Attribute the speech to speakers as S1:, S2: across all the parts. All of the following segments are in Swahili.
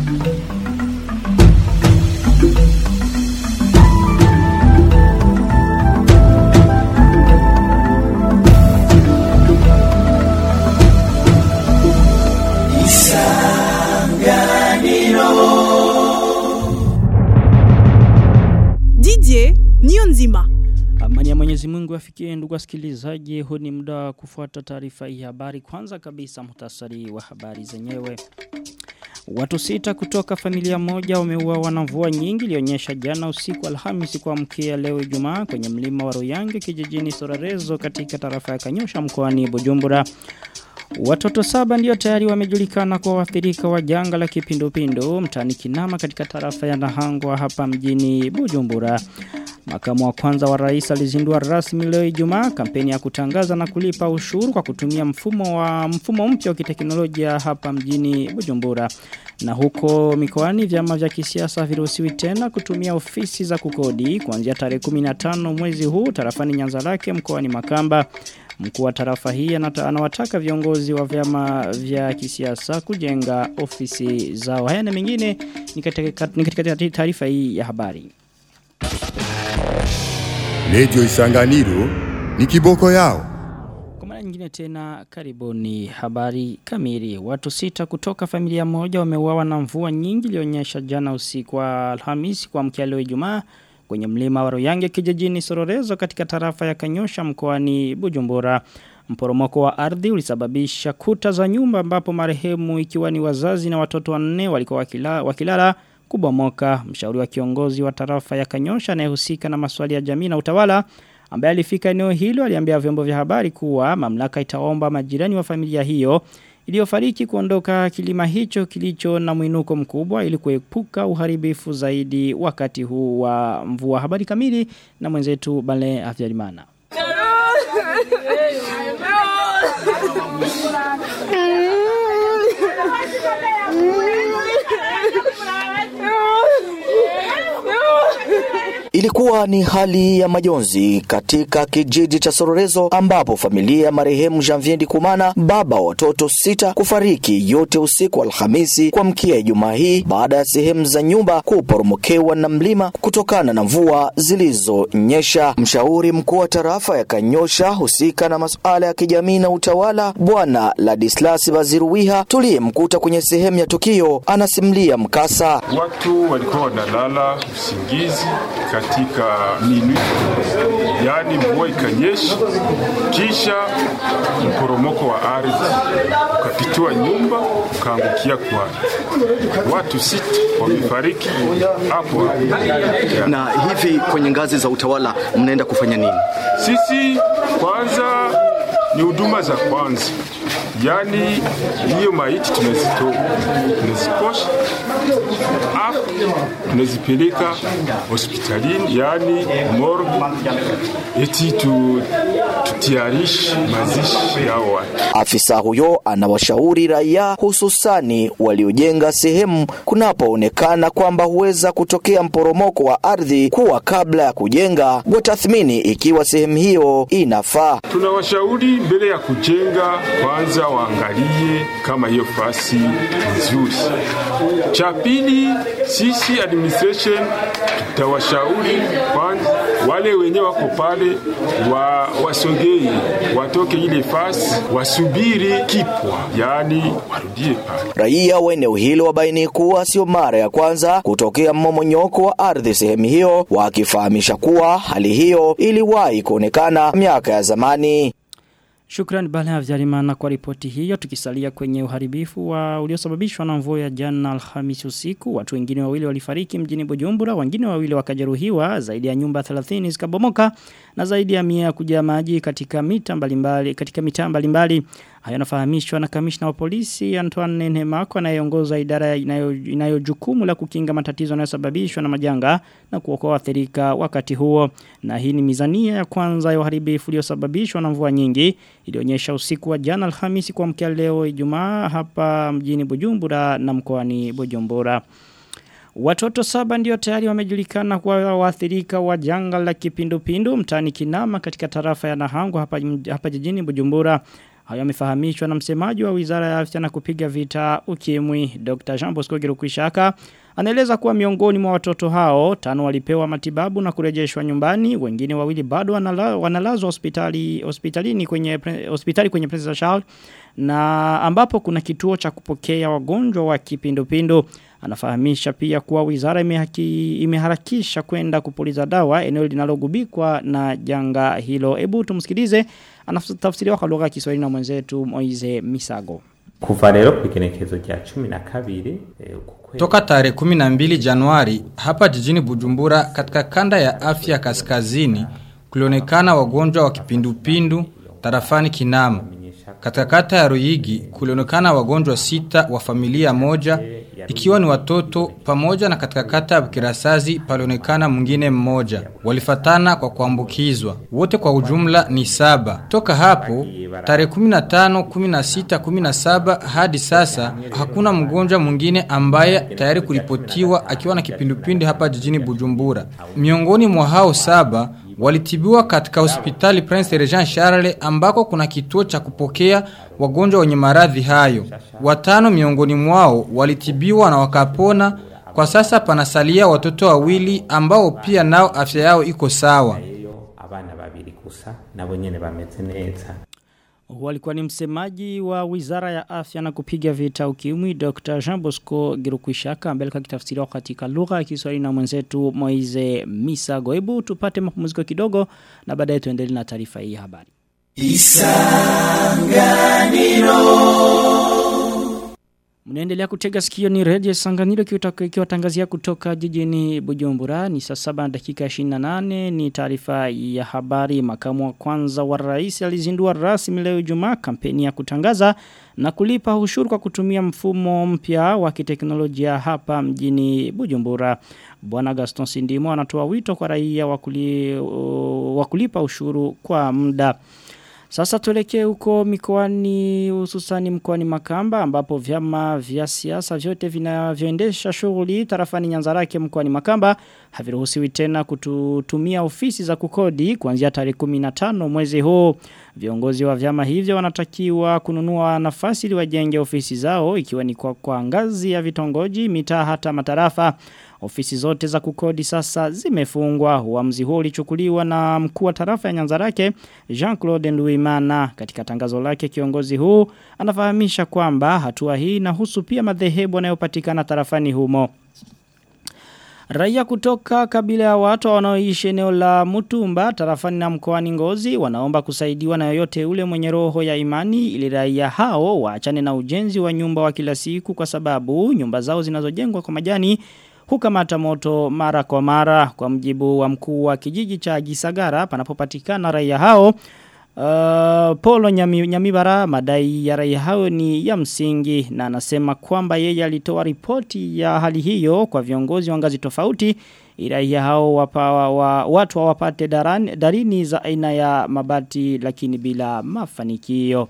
S1: Didier Nionzima.
S2: Amani ya Mwenyezi Mungu afikie ndugu wasikilizaji, huu ni muda wa kufuata taarifa hii habari. Kwanza kabisa muhtasari wa habari zenyewe. Watu sita kutoka familia moja wameuawa na mvua nyingi ilionyesha jana usiku Alhamisi kwa mkia leo Ijumaa kwenye mlima wa Ruyange kijijini Sorarezo katika tarafa ya Kanyosha mkoani Bujumbura. Watoto saba ndio tayari wamejulikana kwa waathirika wa janga la kipindupindu mtani Kinama katika tarafa ya Nahangwa hapa mjini Bujumbura. Makamu wa kwanza wa rais alizindua rasmi leo Ijumaa kampeni ya kutangaza na kulipa ushuru kwa kutumia mfumo wa mfumo mpya wa kiteknolojia hapa mjini Bujumbura. Na huko mikoani vyama vya kisiasa viruhusiwi tena kutumia ofisi za kukodi kuanzia tarehe 15 mwezi huu tarafani Nyanzarake mkoani Makamba. Mkuu wa tarafa hii anata- anawataka viongozi wa vyama vya kisiasa kujenga ofisi zao. Haya na mengine ni katika ni katika taarifa hii ya habari.
S3: Radio Isanganiro ni kiboko yao.
S2: Kwa mara nyingine tena karibuni habari kamili. Watu sita kutoka familia moja wameuawa na mvua nyingi ilionyesha jana usiku wa Alhamisi kwa mkia leo Ijumaa kwenye mlima wa Ruyange kijijini Sororezo katika tarafa ya Kanyosha mkoani Bujumbura. Mporomoko wa ardhi ulisababisha kuta za nyumba ambapo marehemu ikiwa ni wazazi na watoto wanne walikuwa wakila, wakilala kubomoka. Mshauri wa kiongozi wa tarafa ya Kanyosha anayehusika na maswali ya jamii na utawala ambaye alifika eneo hilo aliambia vyombo vya habari kuwa mamlaka itaomba majirani wa familia hiyo iliyofariki kuondoka kilima hicho kilicho na mwinuko mkubwa ili kuepuka uharibifu zaidi wakati huu wa mvua. Habari kamili na mwenzetu Bale Afyalimana.
S4: Ilikuwa ni hali ya majonzi katika kijiji cha Sororezo ambapo familia ya marehemu Janvier Ndikumana baba wa watoto sita kufariki yote usiku wa Alhamisi kuamkia Ijumaa hii baada ya sehemu za nyumba kuporomokewa na mlima kutokana na mvua zilizonyesha. Mshauri mkuu wa tarafa ya Kanyosha husika na masuala ya kijamii na utawala Bwana Ladislas Baziruwiha tuliyemkuta kwenye sehemu ya tukio anasimulia mkasa.
S5: Watu walikuwa wanalala usingizi katika minwi, yaani mvua ikanyesha, kisha mporomoko wa ardhi ukapitua nyumba ukaangukia kwa watu sita wamefariki hapo hapo.
S4: Na hivi kwenye ngazi za utawala mnaenda kufanya nini?
S5: Sisi kwanza ni huduma za kwanza, yaani hiyo maiti tunazitoa, tunazikosha afu tunazipeleka hospitalini, yaani morgue, eti tu, tutiarishi mazishi yao watu.
S4: Afisa huyo anawashauri raia hususani waliojenga sehemu kunapoonekana kwamba huweza kutokea mporomoko wa ardhi kuwa kabla ya kujenga watathmini ikiwa sehemu hiyo inafaa.
S5: Tunawashauri mbele ya kujenga, kwanza waangalie kama hiyo fasi nzuri. Cha pili, sisi administration tutawashauri kwanza wale wenye wako pale wa, wasogee watoke ile fasi wasubiri kipwa, yaani warudie pale.
S4: Raia wa eneo hilo wabaini kuwa sio mara ya kwanza kutokea mmomonyoko wa ardhi sehemu hiyo, wakifahamisha kuwa hali hiyo iliwahi kuonekana miaka ya zamani.
S2: Shukrani Bale Havyarimana kwa ripoti hiyo tukisalia kwenye uharibifu wa uliosababishwa na mvua ya jana Alhamisi usiku watu wengine wawili walifariki mjini Bujumbura wengine wawili wakajeruhiwa zaidi ya nyumba 30 zikabomoka na zaidi ya 100 kuja maji katika mita mbalimbali katika mitaa mbalimbali hayo yanafahamishwa na kamishna wa polisi Antoine Nemako anayeongoza idara inayo, inayo jukumu la kukinga matatizo yanayosababishwa na majanga na kuokoa waathirika wakati huo na hii ni mizania ya kwanza ya uharibifu uliosababishwa na mvua nyingi ilionyesha usiku wa jana Alhamisi kwa mkia leo Ijumaa hapa mjini Bujumbura na mkoani Bujumbura. Watoto saba ndio tayari wamejulikana kwa waathirika wa janga la kipindupindu mtaani Kinama katika tarafa ya Nahangu hapa, hapa jijini Bujumbura. Hayo yamefahamishwa na msemaji wa Wizara ya Afya na kupiga vita ukimwi Dr. Jean Bosco Girukwishaka anaeleza kuwa miongoni mwa watoto hao tano walipewa matibabu na kurejeshwa nyumbani wengine wawili bado wanala, wanalazwa hospitali hospitalini kwenye hospitali kwenye Prince Charles na ambapo kuna kituo cha kupokea wagonjwa wa kipindupindu anafahamisha pia kuwa wizara imehaki, imeharakisha kwenda kupuliza dawa eneo linalogubikwa na janga hilo hebu tumsikilize anatafsiriwa kwa lugha ya Kiswahili na mwenzetu Moize Misago
S6: kuva rero ku igenekerezo rya cumi na kabiri
S7: Toka tarehe 12 Januari hapa jijini Bujumbura katika kanda ya afya kaskazini kulionekana wagonjwa wa kipindupindu tarafani Kinama. Katika kata ya Ruyigi kulionekana wagonjwa sita wa familia moja ikiwa ni watoto pamoja na katika kata ya Bukirasazi palionekana mwingine mmoja. Walifatana kwa kuambukizwa. Wote kwa ujumla ni saba. Toka hapo tarehe 15, 16, 17 hadi sasa hakuna mgonjwa mwingine ambaye tayari kuripotiwa akiwa na kipindupindu hapa jijini Bujumbura. Miongoni mwa hao saba walitibiwa katika hospitali Prince Regent Charles ambako kuna kituo cha kupokea wagonjwa wenye maradhi hayo. Watano miongoni mwao walitibiwa na wakapona. Kwa sasa panasalia watoto wawili ambao pia nao afya yao iko sawa.
S6: abana babiri gusa nabo nyene bameze neza
S2: Walikuwa ni msemaji wa Wizara ya Afya na kupiga vita ukimwi Dr. Jean Bosco Girukwishaka ambaye alikuwa akitafsiriwa katika lugha ya Kiswahili na mwenzetu Moize Misago. Hebu tupate mapumziko kidogo na baadaye tuendelee na taarifa hii ya habari. Mnaendelea kutega sikio ni Radio Sanganiro ikiwatangazia kutoka jijini Bujumbura ni saa saba na dakika 28 ni taarifa ya habari makamu wa kwanza wa rais alizindua rasmi leo Ijumaa kampeni ya kutangaza na kulipa ushuru kwa kutumia mfumo mpya wa kiteknolojia hapa mjini Bujumbura. Bwana Gaston Sindimo anatoa wito kwa raia wa kuli, uh, kulipa ushuru kwa muda. Sasa tuelekee huko mikoani hususani mkoani Makamba ambapo vyama vya siasa vyote vinavyoendesha shughuli tarafani Nyanzarake mkoani Makamba haviruhusiwi tena kutumia ofisi za kukodi kuanzia tarehe 15 mwezi huu. Viongozi wa vyama hivyo wanatakiwa kununua nafasi ili wajenge ofisi zao ikiwa ni kwa, kwa ngazi ya vitongoji, mitaa hata matarafa. Ofisi zote za kukodi sasa zimefungwa. Uamuzi huo ulichukuliwa na mkuu wa tarafa ya Nyanzarake Jean-Claude Nduimana. Katika tangazo lake kiongozi huu anafahamisha kwamba hatua hii inahusu pia madhehebu yanayopatikana tarafani humo. Raia kutoka kabila ya watu wanaoishi eneo la Mutumba tarafani na mkoani Ngozi wanaomba kusaidiwa na yoyote ule mwenye roho ya imani ili raia hao waachane na ujenzi wa nyumba wa kila siku kwa sababu nyumba zao zinazojengwa kwa majani hukamata moto mara kwa mara kwa mjibu wa mkuu wa kijiji cha Gisagara panapopatikana raia hao Uh, Polo Nyami, Nyamibara madai ya raia hao ni ya msingi na anasema kwamba yeye alitoa ripoti ya hali hiyo kwa viongozi wa ngazi tofauti raia hao wapa, wa, watu wapate darani, darini za aina ya mabati lakini bila mafanikio.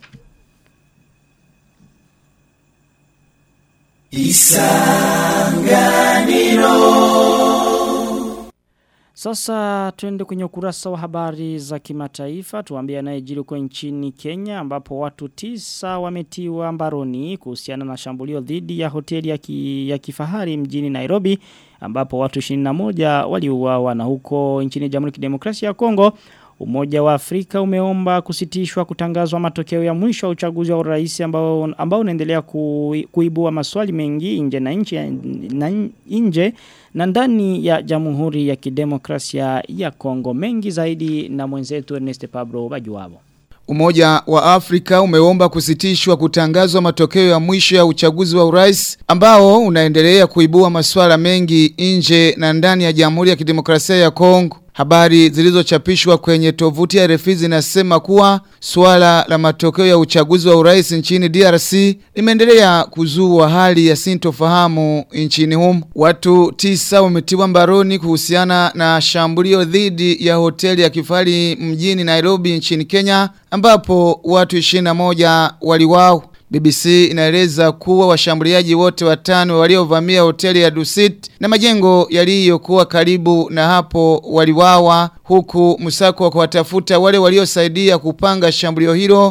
S2: Isanganiro Sasa tuende kwenye ukurasa wa habari za kimataifa tuambie anayejiri huko nchini Kenya ambapo watu tisa wametiwa mbaroni kuhusiana na shambulio dhidi ya hoteli ya, ki, ya kifahari mjini Nairobi ambapo watu 21 waliuawa na huko nchini Jamhuri ya Kidemokrasia ya Kongo Umoja wa Afrika umeomba kusitishwa kutangazwa matokeo ya mwisho wa uchaguzi wa urais ambao ambao unaendelea ku, kuibua maswali mengi nje na nje na nje na ndani ya Jamhuri ya Kidemokrasia ya Kongo mengi zaidi na mwenzetu Ernest Pablo Bajuwabo.
S8: Umoja wa Afrika umeomba kusitishwa kutangazwa matokeo ya mwisho ya uchaguzi wa urais ambao unaendelea kuibua masuala mengi nje na ndani ya Jamhuri ya Kidemokrasia ya Kongo. Habari zilizochapishwa kwenye tovuti ya RFI zinasema kuwa suala la matokeo ya uchaguzi wa urais nchini DRC limeendelea kuzua hali ya sintofahamu nchini humo. Watu tisa wametiwa mbaroni kuhusiana na shambulio dhidi ya hoteli ya kifahari mjini Nairobi nchini Kenya ambapo watu 21 waliwao. BBC inaeleza kuwa washambuliaji wote watano waliovamia hoteli ya Dusit na majengo yaliyokuwa karibu na hapo waliwawa huku msako wa kuwatafuta wale waliosaidia kupanga shambulio hilo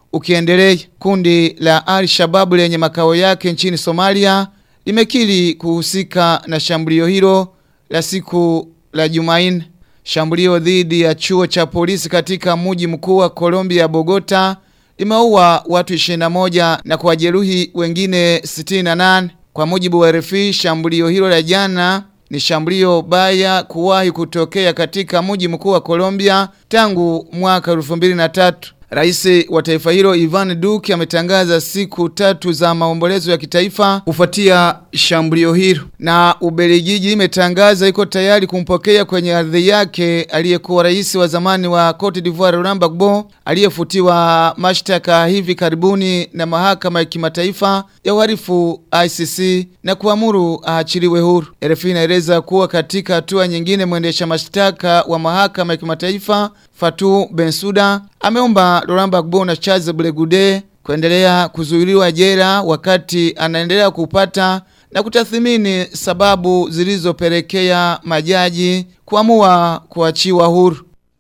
S8: ukiendelea. Kundi la Al-Shabaab lenye makao yake nchini Somalia limekiri kuhusika na shambulio hilo la siku la Jumanne. Shambulio dhidi ya chuo cha polisi katika mji mkuu wa Colombia Bogota limeua watu 21 na kuwajeruhi wengine 68. Kwa mujibu wa RFI, shambulio hilo la jana ni shambulio baya kuwahi kutokea katika mji mkuu wa Colombia tangu mwaka 2003. Rais wa taifa hilo Ivan Duque ametangaza siku tatu za maombolezo ya kitaifa kufuatia shambulio hilo. Na Ubelgiji imetangaza iko tayari kumpokea kwenye ardhi yake aliyekuwa rais wa zamani wa Cote d'Ivoire Laurent Gbagbo aliyefutiwa mashtaka hivi karibuni na mahakama ya kimataifa ya uhalifu ICC na kuamuru aachiliwe huru. RFI inaeleza kuwa katika hatua nyingine mwendesha mashtaka wa mahakama ya kimataifa Fatou Bensouda ameomba Laurent Gbagbo na Charles Blegude kuendelea kuzuiliwa jela wakati anaendelea kupata na kutathmini sababu zilizopelekea majaji kuamua kuachiwa huru.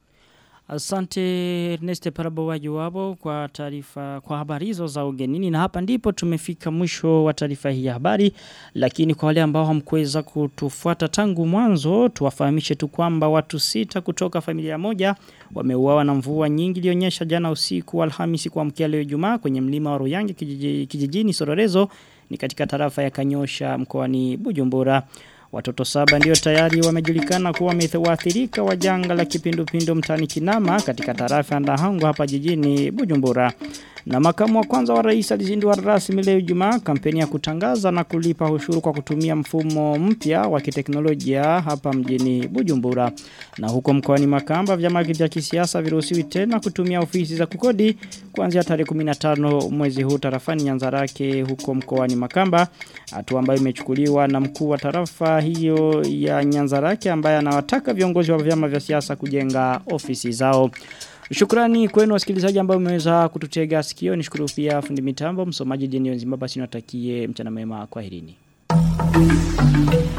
S2: Asante Ernest Parabowaji wabo kwa taarifa kwa habari hizo za ugenini na hapa ndipo tumefika mwisho wa taarifa hii ya habari lakini kwa wale ambao hamkuweza kutufuata tangu mwanzo tuwafahamishe tu kwamba watu sita kutoka familia moja wameuawa na mvua nyingi ilionyesha jana usiku wa Alhamisi kuamkia leo Ijumaa kwenye mlima wa Ruyange kijiji, kijijini Sororezo ni katika tarafa ya Kanyosha mkoani Bujumbura Watoto saba ndio tayari wamejulikana kuwa wamewaathirika wa janga la kipindupindu mtani Kinama katika tarafa ya Ndahango hapa jijini Bujumbura. Na makamu wa kwanza wa rais alizindua rasmi leo Ijumaa kampeni ya kutangaza na kulipa ushuru kwa kutumia mfumo mpya wa kiteknolojia hapa mjini Bujumbura. Na huko mkoani Makamba vyama vya kisiasa viruhusiwi tena kutumia ofisi za kukodi kuanzia tarehe 15 mwezi huu tarafani Nyanzarake huko mkoani Makamba. Hatua ambayo imechukuliwa na mkuu wa tarafa hiyo ya Nyanzarake ambaye anawataka viongozi wa vyama vya siasa kujenga ofisi zao. Shukrani kwenu wasikilizaji ambao mmeweza kututega sikio. Nishukuru pia fundi mitambo, msomaji Jenio Nzimba basi natakie mchana mema kwa herini.